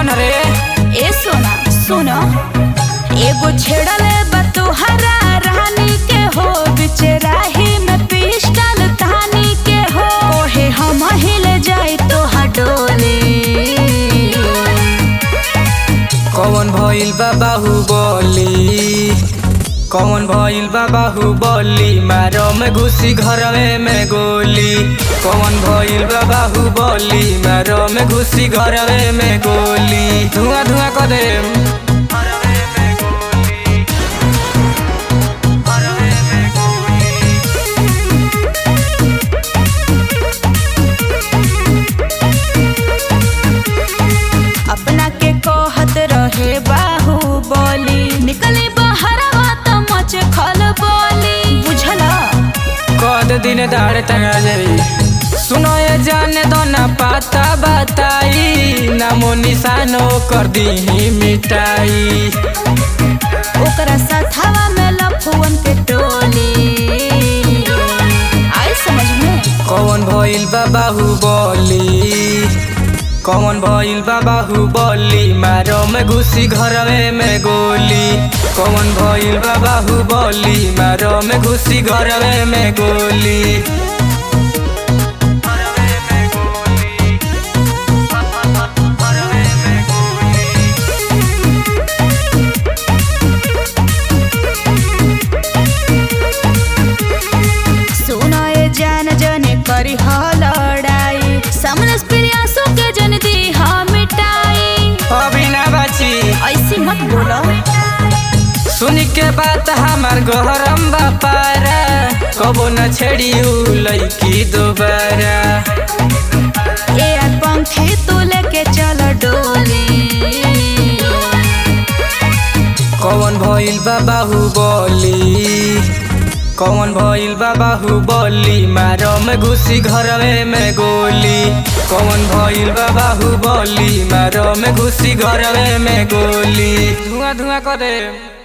कौन रे ए सोना सुनो एगो छेड़ले बा तोहरा रानी के हो बिचराही में पिस्टल तानी के हो ओहे हम हिले जाई तोहा डोली कौन भइल बा बाहुबली कौन भइल बा बाहुबली मारो में घुसी घरवे में गोली कौन भइल बा बाहुबली मारो में घुसी घरवे में गोली धुआं धुआं कर दे अपना के कहत रहे बाहुबली निकली बहरवा त मचे खल बोली बुझला कद दिन दाड़ टंगा जाई सुनो ये जाने दो ना पाता बताई नामो निशानो कर दी मिटाई ओकरा सथवा में लफुअन के टोली आई समझ में कौन भइल बा बाहुबली कौन भइल बा बाहुबली मारो में घुसी घरवे में गोली कौन भइल बा बाहुबली मारो में घुसी घरवे में गोली सुनो ये जान जने करी ह लड़ाई समनस प्रियासो के जन दी ह मिटाई अभी ना बची ऐसी मत बोलो सुनी के बात हमार गहरम बापारा कबो न छेड़ियू लैकी दोबारा ए यार पंखे तू लेके चल डोली कौन भइल बा बाहुबली कौन भइल बा बाहुबली मारो में घुसी घरवे में गोली कौन भइल बा बाहुबली मारो में घुसी घरवे में गोली धुआं धुआं करे